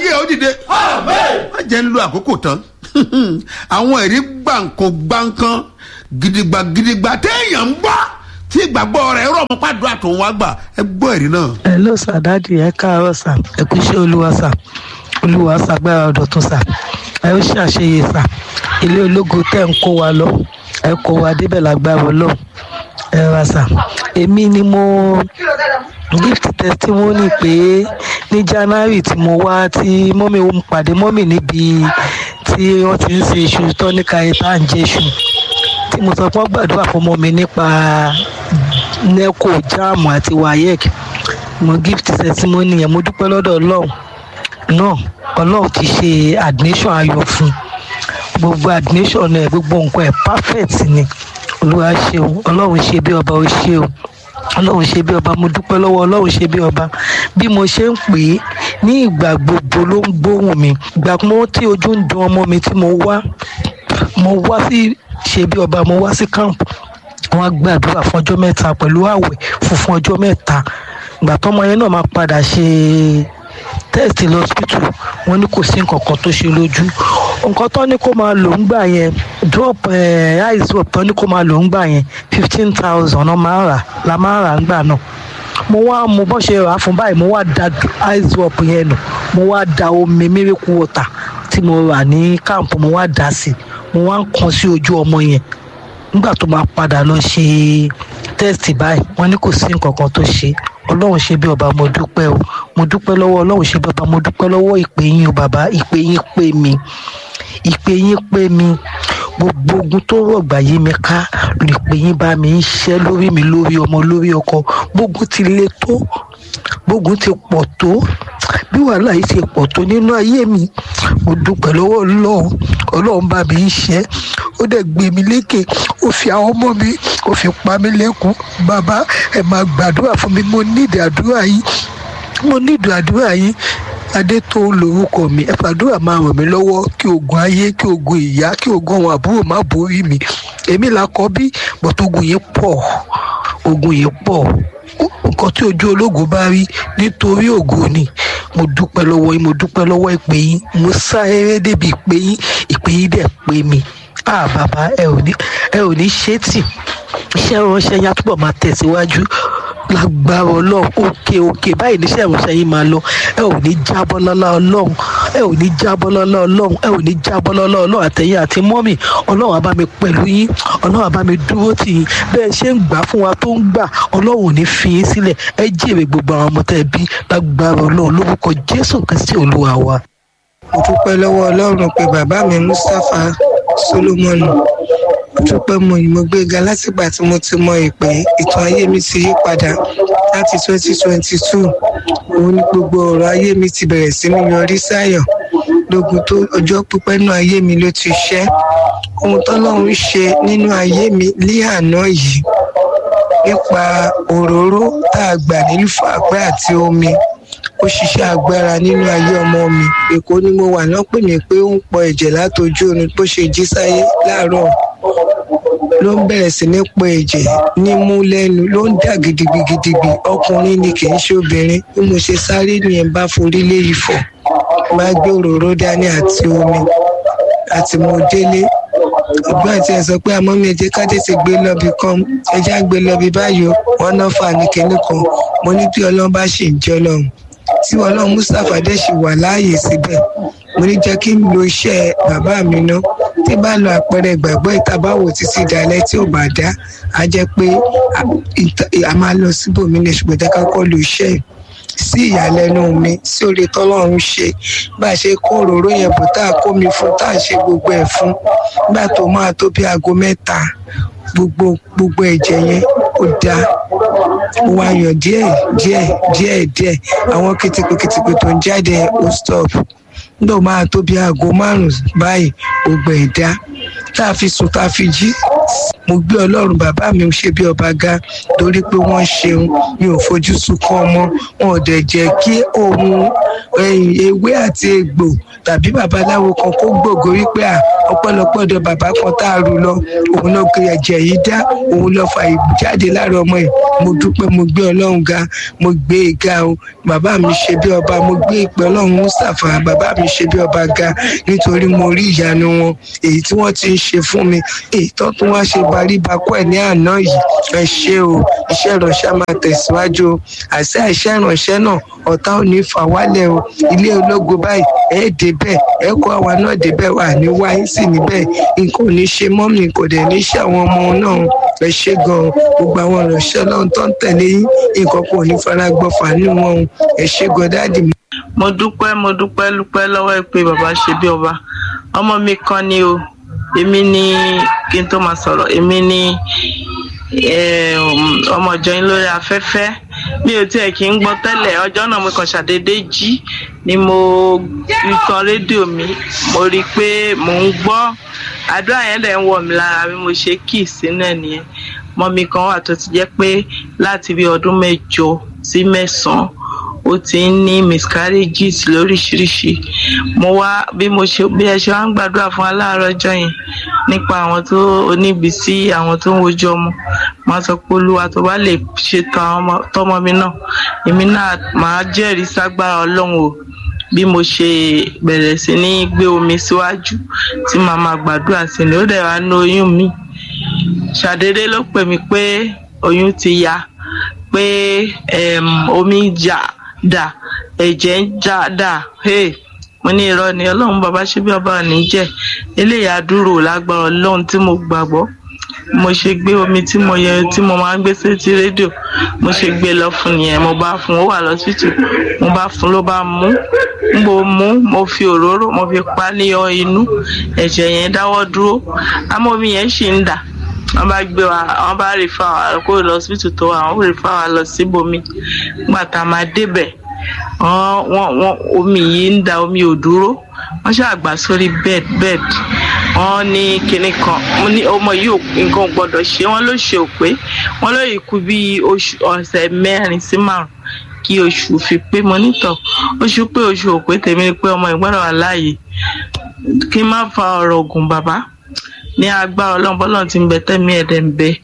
ayé ẹ̀ ó dìde má jẹ́ ń lo àkókò tán àwọn ẹ̀rí gbàǹkan gbàǹkan gidigba gidigba téèyàn ń bọ́ tí ìgbàgbọ́ rẹ̀ rọ̀ mọ́ pàdúrà tó ń wá gbà ẹ gbọ́ ẹ̀rí náà. hello sir dadi ẹ káàárọ̀ sir ẹ kú iṣẹ́ olúwa sir olúwa ṣàgbára ọ̀dọ̀tún sir ẹ ó ṣàṣeyẹ sir ilé ológo tẹ́ ń kó wa lọ ẹ kó wa débẹ̀ lágbára ọlọ́run ẹ ra sir èmi ni mo gift testimony pé ní january tí mo wá tí mọ́mí ń pàdé mọ́mí níbi tí wọ́n ti ń ṣe iṣu tọ́níkà ẹ̀ tá à ń jẹ iṣu tí mo sọ fún gbàdúrà fún ọmọ mi nípa neco jam àti wayek mo gift testimony yẹn mo dúpẹ́ lọ́dọ̀ ọlọ́run náà ọlọ́run ti ṣe admission ayọ̀ fún gbogbo admission ẹ̀ gbogbo nǹkan ẹ̀ perfect ni olúwa ṣeun ọlọ́run ṣe bí ọba ó ṣe o ọlọ́run ṣe bí ọba mo dúpẹ́ lọ́wọ́ ọlọ́run ṣe bí ọba bí mo ṣe ń pè é ní ìgbà gbogbo ló ń gbóhùn mi ìgbà mo tí ojú ń dun ọmọ mi tí mo wá mo wá sí ṣe bí ọba mo wá sí camp wọn gbàdúrà fún ọjọ́ mẹ́ta pẹ̀lú àwẹ̀ funfun ọjọ́ mẹ́ta ìgbà tọ́mọ yẹn náà máa padà ṣe test lọ́sítù wọ́n ní kò sí nǹkan kan tó ṣe lójú nǹkan tó ní kó máa lò ń gbà yẹn drop ice drop tó ní kó máa lò ń gbà yẹn fifteen thousand náà máa rà la máa rà ń gbà náà mo wá mo bọ́ ṣe rà á fún báyìí mo wá da ice drop yẹn nù mo wá da omi miracle water tí mo rà ní camp mo wá dà sí mo wá ń kan sí ojú ọmọ yẹn nígbà tó máa padà lọ ṣe test báyìí wọ́n ní kò sí nǹkan kan tó ṣe ọlọ́run ṣe bí ọba mo dúpẹ́ o mo dúpẹ́ lọ́wọ́ ọlọ́run ṣe bí ọba mo dúpẹ́ lọ́wọ́ ìpè yín o bàbá ìpè yín pè mí ìpè yín pè mí gbogbo ogun tó rọ̀gbà yí mi ká ìpè yín bá mi ń ṣẹ́ lórí mi lórí ọmọ lórí ọkọ gbogbo ti le tó gbogbo ti pọ̀ tó bí wàhálà yìí ti pọ̀ tó nínú ayé mi mo dúpẹ́ lọ́wọ́ ọlọ́run ọlọ́run bá mi ń ṣẹ́ ó dẹ̀ gbé mi lékè ó fi àwọn ọmọ mi ó fi pa mí lẹ́kùn bàbá ẹ máa gbàdúrà fún mi mo nídìí àdúrà yìí mo nídìí àdúrà yìí adé tó lórúkọ mi ẹ fàdúrà máa ràn mí lọ́wọ́ kí ogun ayé kí ogun ìyá kí ogun àwọn àbúrò má borí mi èmi là kọ́ bí bọ́tò ogun yìí pọ̀ ogun yìí pọ̀ nǹkan tí ojú ológo bá rí nítorí ògo ni mo dúpẹ́ lọ́wọ́ yín mo dúpẹ́ lọ́wọ́ ìpè yín mo sá eré débi ìpè yín ìpè yín dẹ̀ pé mi ah bàbá ẹ ò ní ẹ ò ní ṣe tì iṣẹ́ ìránṣẹ́ yín á túbọ̀ máa tẹ̀síwájú lágbára ọlọ́run òkè òkè báyìí níṣẹ́ ìránṣẹ́ yín máa lọ ẹ ò ní jábọ́ lọ́lá ọlọ́run ẹ ò ní jábọ́ lọ́lá ọlọ́run ẹ ò ní jábọ́ lọ́lá ọlọ́run àtẹ̀yìn àti mọ́mì ọlọ́run á bá mi pẹ̀lú yín ọlọ́run á bá mi dúró tì yín bẹ́ẹ̀ ṣe ń gbà fún wa tó ń gbà ọlọ́run ò ní fi yín sílẹ̀ ẹ jèrè gbogbo àwọn ọmọ tẹ́ ẹ bí lágbára ọlọ́run lórúkọ jésù kristi olúwa wa. mo dúpẹ́ lọ́wọ́ ọlọ́run pé bàbá mi mustapha solomoni mo dúpẹ́ mo yìí mo gbéga látìgbà tí mo ti mọ ìpè ìtàn ayé mi ti yí padà láti twenty twenty two òun ni gbogbo ọ̀rọ̀ ayé mi ti bẹ̀rẹ̀ sí ní yọrí sáyọ̀ lógun tó ọjọ́ pípẹ́ nínú ayé mi ló ti ṣẹ́ ohun tọ́lọ́run ṣe nínú ayé mi ní àná yìí nípa òróró tá a gbà nílùú fàpẹ́ àti omi ó ṣiṣẹ́ agbára nínú ayé ọmọ mi èkó ni mo wà náà pè mí pé ó ń pọ ẹ̀jẹ̀ látojú oorun bó ṣe jí sáyé láàárọ̀ ló ń bẹ̀rẹ̀ sí ní pọ ẹ̀jẹ̀ nímú lẹ́nu ló ń dà gidigidigbi ọkùnrin ni kì í ṣe obìnrin bí mo ṣe sáré nìyẹn bá forí lé ifọ̀ bá gbé òróró dání àti omi àti mo délé ìgbà tí ẹ sọ pé àmọ́ mi ẹ̀jẹ̀ ká tètè gbé lọ́bì kan ẹ̀jẹ̀ á gbé lọ́bì báyìí wọn náà fà ní kinní kan mo ní bí ọlọ́run bá ṣì ń jẹ́ ọlọ́run tí ọlọ́run mustapha dẹ̀ ṣì wà láàyè síbẹ̀ mo ní jẹ́ kí n lo iṣẹ́ bàbá mi ná tí bá lo àpẹẹrẹ ìgbàgbọ́ ìtabáwò títí dalẹ́ tí ò bá dá a jẹ́ pé a máa lọ síbòmí ní ṣùgbọ́n jẹ́ ká kọ́ lo iṣẹ́ yìí sí ìyàlẹ́nu mi sí oore tọ́lọ́run ṣe bá a ṣe kó òróró yẹn bò tá a kó mi fún tá a ṣe gbogbo ẹ̀ fún nígbà tó máa tó bí aago mẹ́ta gbogbo gbogbo ẹ̀jẹ̀ yẹn ó dáa ó wá yọ díẹ̀ díẹ̀ díẹ̀ díẹ̀ àwọn kìtìkìtìkì tó ń jáde ó stop nígbà tó máa tó bí aago márùn-ún báyìí gbogbo ẹ̀ dá tá a fi sùn tá a fi jí mo gbé ọlọ́run bàbá mi ṣe bí ọba ga torí pé wọ́n ṣeun mi ò fojú sunkún ọmọ wọn ò dẹ̀ jẹ́ kí ohun ewé àti egbò tàbí babaláwo kan kó gbògo wípé à ọpẹ́lọpẹ́ ọ̀dọ̀ bàbá kan tá a rù lọ òun ló gbé ẹ̀jẹ̀ yìí dá òun lọ fa ìjáde lára ọmọ yìí mo dúpẹ́ mo gbé ọlọ́run ga mo gbé e ga o bàbá mi ṣe bí ọba mo gbé ìpè ọlọ́run mustapha bàbá mi ṣe bí ọba ga nítorí mo rí ìyanu wọn èyí tí wọ́n ti ń ṣe fún mi èyí tó tún wá ṣe baríbakú ẹ̀ ní àná yìí ẹ ṣé o iṣẹ́ ìránṣẹ́ máa tẹ̀síwájú o àṣẹ iṣẹ́ ìránṣẹ́ náà ọ̀tá ò ní fà wálẹ̀ o ilé ológo báyìí ẹ débẹ̀ ẹ kó àwa náà débẹ̀ wà ní wáyé sí níbẹ̀ nǹkan ò ní ṣe mọ́mì kò dẹ̀ ní ṣe àwọn ọmọ náà ẹ ṣé gan-an gbogbo àwọn ìránṣẹ́ ọlọ́run tó ń tẹ̀lé yín nǹkan kò ní fara gbọ́fà nínú wọn o ẹ ṣé gan dáàdì mi. mo dúpẹ́ mo dúpẹ́ dúpẹ́ lọ́wọ́ ẹ pé bàbá ṣe bí ọba ọmọ mi kan ni o èmi ni kí n tó máa sọ̀rọ̀ èmi ni ọmọ ìjọ yín lórí afẹ́fẹ́ mi ò tiẹ̀ kí ń gbọ́ tẹ́lẹ̀ ọjọ́ náà mo kàn ṣàdédé jí ni mo tan rédíò mi mo rí i pé mò ń gbọ́ àdúrà yẹn dẹ̀ ń wọ̀ mí lára bí mo ṣe kì í sínú ẹ̀ nìyẹn mọ́mí kan wà tó ti jẹ́ pé láti bí ọdún mẹ́jọ sí mẹ́sàn-án ó ti ń ní miscarriages lóríṣiríṣi mo wá bí mo ṣe bí ẹ ṣe wá ń gbàdúrà fún aláàárọ̀ ọjọ́ yẹn nípa àwọn tó oníbìsí àwọn tó ń wojú ọmọ máa sọ pé olúwa tó bá lè ṣètò tọmọ mi náà èmi náà máa jẹ́rìí ságbára ọlọ́run o bí mo ṣe bẹ̀rẹ̀ sí ní gbé omi síwájú tí màá máa gbàdúrà sí ni ó dẹ̀ wá ní oyún mi ṣàdédé ló pè mí pé oyún ti ya pé omi jà dà ẹ̀jẹ̀ ń já dà hey mo ní irọ́ ni ọlọ́run bàbá ṣe bí ọba òní jẹ́ eléyà dúró lágbára ọlọ́run tí mo gbàgbọ́ mo ṣe gbé omi tí mo yẹ tí mo máa ń gbé sétí rédíò mo ṣe gbé lọ fún nìyẹn mo bá fún ó wà lọ́sítù mo bá fún ló bá mú n bò mú mo fi òróró mo fi pa ní ọ inú ẹ̀jẹ̀ yẹn dáwọ́ dúró àmọ́ omi yẹn ṣì ń dà wọ́n bá gbé wa wọ́n bá rí fáwọn àkókò lọ́sítù tó wà wọ́n rí fáwọn lọ síbòmí gbàtà máa débẹ̀ wọ́n wọ́n omi yìí ń da omi ò dúró wọ́n ṣàgbà sórí bed bed wọ́n ní kinní kan mo ní ọmọ yìí nǹkan ò gbọ́dọ̀ ṣe wọ́n ló ṣe òpé wọ́n ló yìí kú bí oṣù ọ̀sẹ̀ mẹ́rin sí márùn kí oṣù fi pé mo nítọ̀ oṣù pé oṣù òpé tèmi ni pé ọmọ ìgbọ́dọ̀ wà láàyè kí n má fa ọ̀rọ̀ ògùn bàbá ní agbára ọlọ́run bọ́lọ́run ti ń bẹ tẹ́mi ẹ̀dẹ̀ ń bẹ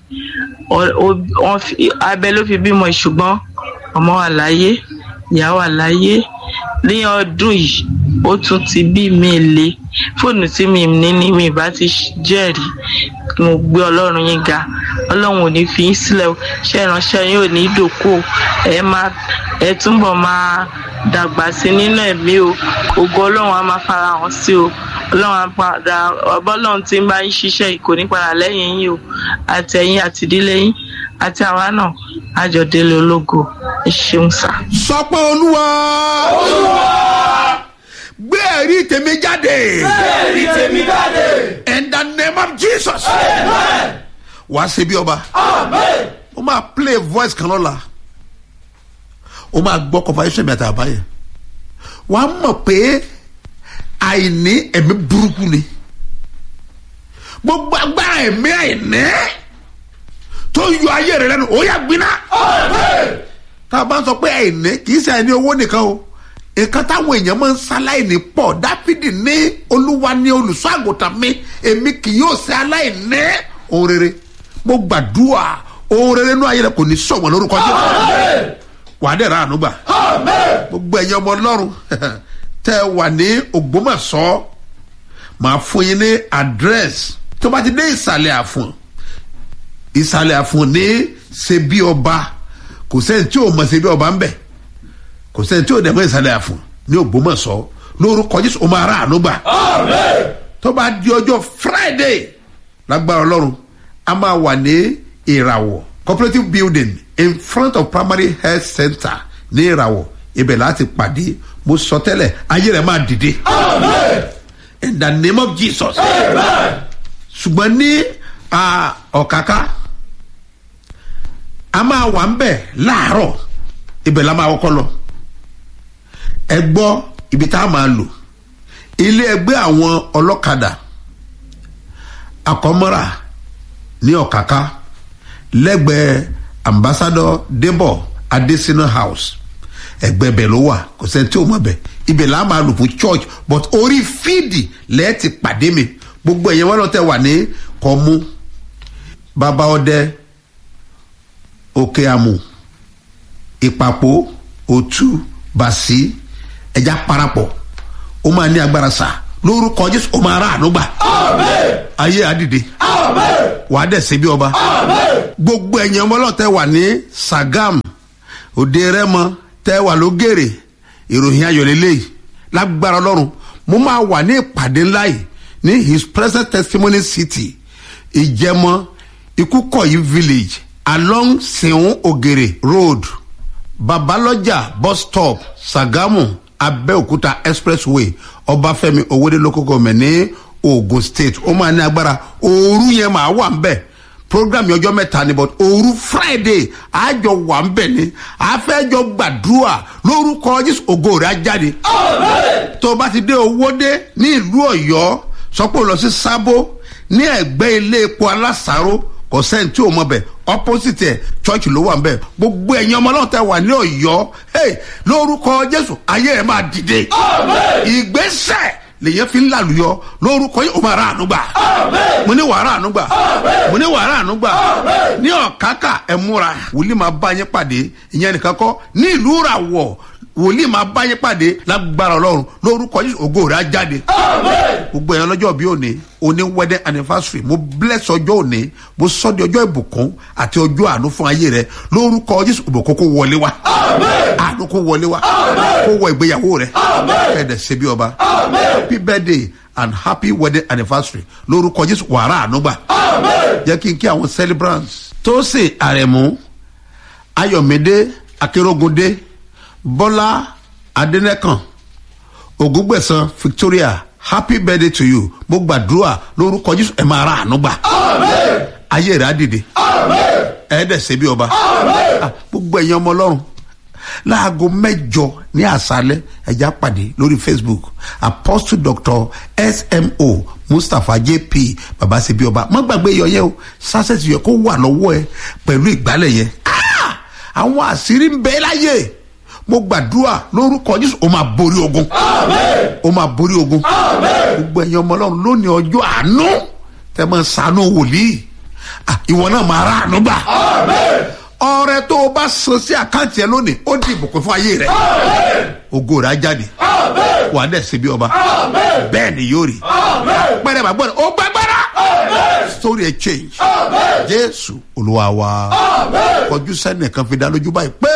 abẹ ló fi bímọ ṣùgbọ́n ọmọ wà láyé ìyá wà láyé ní ọdún yìí ó tún ti bí mi le fóònù tí mi ní ní mi bá ti jẹ́rìí mo gbé ọlọ́run yín ga ọlọ́run ò ní fi yín sílẹ̀ o ṣé ìránṣẹ́ yín ò ní dòkó ẹ máa ẹ túbọ̀ máa dàgbà sí nínú ẹ̀mí o ògo ọlọ́run á máa fara hàn sí o ọlọ́run á padà ọbọ̀lọ́run tí ń bá yín ṣiṣẹ́ kò ní padà lẹ́yìn yín o àtẹ̀yìn àtìdílé yín àti àwa náà àjọdélé ológo ẹ ṣeun sá. sọ pé olúwa gbé ẹ̀rí tèmi jáde. gbé ẹ̀rí tèmi jáde. in the name of jesus. wàá ṣe bí ọba. amen. ó máa play voice kan lọ́la ó máa gbọ́ conversation mi àti àbáyé wàá mọ̀ pé àìní ẹ̀mí burúkú ni gbogbo agbára ẹ̀mí àìní tó yọ ayé rẹ lẹ́nu ó yà gbiná. tá a bá ń sọ pé àìní kì í ṣe àìní owó nìkan o nǹkan táwọn èèyàn máa ń ṣaláìní pọ̀ dáfídì ní olúwa ní olùṣọ́ àgùntàn mi èmi kì yóò ṣe aláìní ohun rere mo gbàdúrà ohun rere inú ayé rẹ kò ní sọ̀wọ́n lórúkọ jẹ́ wàá dẹ̀ ra àánú gbà gbogbo ẹ̀yin ọmọ ọlọ́run tẹ́ ẹ wà ní ògbómọ̀ṣọ́ màá fún yín ní àdírẹ́sì tó bá ti dé ìsàlẹ̀ àfọ̀n ìsàlẹ̀ àfọ̀n ní ṣebí ọba kò sẹ́ni tí ò mọ̀ ṣebí ọba ń bẹ̀ kò sẹ́ni tí ò dẹ̀ mọ̀ ìsàlẹ̀ àfọ̀n ní ògbómọ̀ṣọ́ lórúkọ jésù ó máa ra àánú gbà tó bá di ọjọ́ friday lágbára ọlọ́run a máa wà ní ìràwọ̀ cooperative building in front of primary health center ní ìràwọ̀ ibẹ̀ láti pàdé mo sọ tẹ́lẹ̀ ayé rẹ̀ máa dìde in the name of jesus ṣùgbọ́n ní ọ̀káká a máa wà ń bẹ̀ láàárọ̀ ibẹ̀ la máa kọ́kọ́ lọ ẹ gbọ́ ibi tá a máa lò ilé ẹgbẹ́ àwọn ọlọ́kadà àkọ́mọ́ra ní ọ̀káká lẹ́gbẹ̀ẹ́ ambassador debo adesina house ẹgbẹ́ bẹ̀ ló wà kò sẹ́ni tí o mọ̀ bẹ̀ ibẹ̀ là á máa lò fún church but orí fíìdì lẹ́ẹ̀ ti pàdé mi gbogbo ẹ̀yẹ wọn lọ tẹ wà ní kọ́mú bàbá ọdẹ òkè àmù ìpàpọ̀ òtú bàṣí ẹja parapọ̀ ó máa ní agbára sá lórúkọ jésù ó máa rà àánú gbà ayé àdìde wàá dẹ̀ ṣe bí ọba gbogbo ẹ̀yìn ọmọ ọlọ́tẹ̀ wà ní sagam òde rẹ́mọ tẹ́ wà lógèrè ìròyìn ayọ̀lélẹ́yìí lágbára ọlọ́run mo máa wà ní ìpàdé ńlá yìí ní his present testimony city ìjẹmọ ikúkọ̀yí village along seun ogere road babalọjà bus stop sagamu abẹ́òkúta expressway ọbáfẹ́mi owóde local government ní ogun state ó máa ní agbára ooru yẹn máa wà ń bẹ̀ program yẹn ọjọ́ mẹ́ta ni but ooru friday àjọ wà ń bẹ̀ ni àfẹ́jọ gbàdúrà lórúkọ jésù ògo rẹ̀ á jáde tó o bá ti dé owóde ní ìlú ọ̀yọ́ sọ pé o lọ sí sábó ní ẹ̀gbẹ́ ilé epo alásàró kò sẹ́ni tí o mọ̀ bẹ̀ opposite ẹ̀ church ló wà ń bẹ̀ gbogbo ẹ̀yin ọmọ náà tẹ wà ní ọ̀yọ́ hey, lórúkọ jésù ayé ẹ̀ máa dìde ìgbésẹ̀ lèyẹn fi ń làlùyọ lórúkọ yìí o máa ra àánú gbà mo ní wàrà àánú gbà mo ní wàrà àánú gbà ní ọ̀kákà ẹ̀ múra wòlíì máa bá yín pàdé ìyẹn nìkan kọ́ ní ìlú ràwọ̀ wòlíì máa bá yín pàdé lágbára ọlọ́run lórúkọ yìí ògo rẹ̀ á jáde gbogbo ẹ̀yàn lọ́jọ́ bí òní òní wedding anniversary mo bless ọjọ́ òní mo sọ di ọjọ́ ìbùkún àti ọjọ́ àánú fún ayé rẹ lórúkọ jésù ìbùkún kó wọlé wa àánú kó wọlé wa kó wọ ìgbéyàwó rẹ ẹ̀ẹ́dẹ̀ ṣe bí ọba happy birthday and happy wedding anniversary lórúkọ jésù wàrà àánú gbà jẹ́ kí n kí àwọn celebrants tó sì àrẹ̀mú ayọ̀mídé akérògùndé bọ́lá adẹ́nẹ́kàn ògúngbẹ̀sán victoria happy birthday to you mo gbàdúrà lórúkọ jésù ẹ máa ra àánú gbà ayé rẹ á dìde ẹ dẹ̀ ṣe bí ọba Ah, gbogbo ẹ̀yin ọmọ ọlọ́run láago mẹ́jọ ní àṣálẹ́ ẹ̀já pàdé lórí facebook apostle doctor smo mustapha jp baba ṣe bí ọba má gbàgbé iyọ̀ yẹn o sásẹ̀tì yẹ kó wà lọ́wọ́ ẹ pẹ̀lú ìgbálẹ̀ yẹn Ah! àwọn àṣírí ń bẹ láyé mo gbàdúrà lórúkọ jésù o máa borí ogun o máa borí ogun gbogbo ẹ̀yin ọmọ ọlọ́run lónìí ọjọ́ àánú tẹ́ máa ṣàánú wòlíì Ah, ìwọ náà máa rà àánú gbà ọrẹ tó o bá san sí àkáǹtì ẹ lónìí ó di ìbùkún fún ayé rẹ ògo rẹ á jáde wà á dẹ̀ ṣe bí ọba bẹ́ẹ̀ ni yóò rí pẹ́rẹ́ bàbá rẹ ó gbàgbára story ẹ change jésù olúwa wa kọjú sẹ́nìkan fi dá lójú báyìí pé.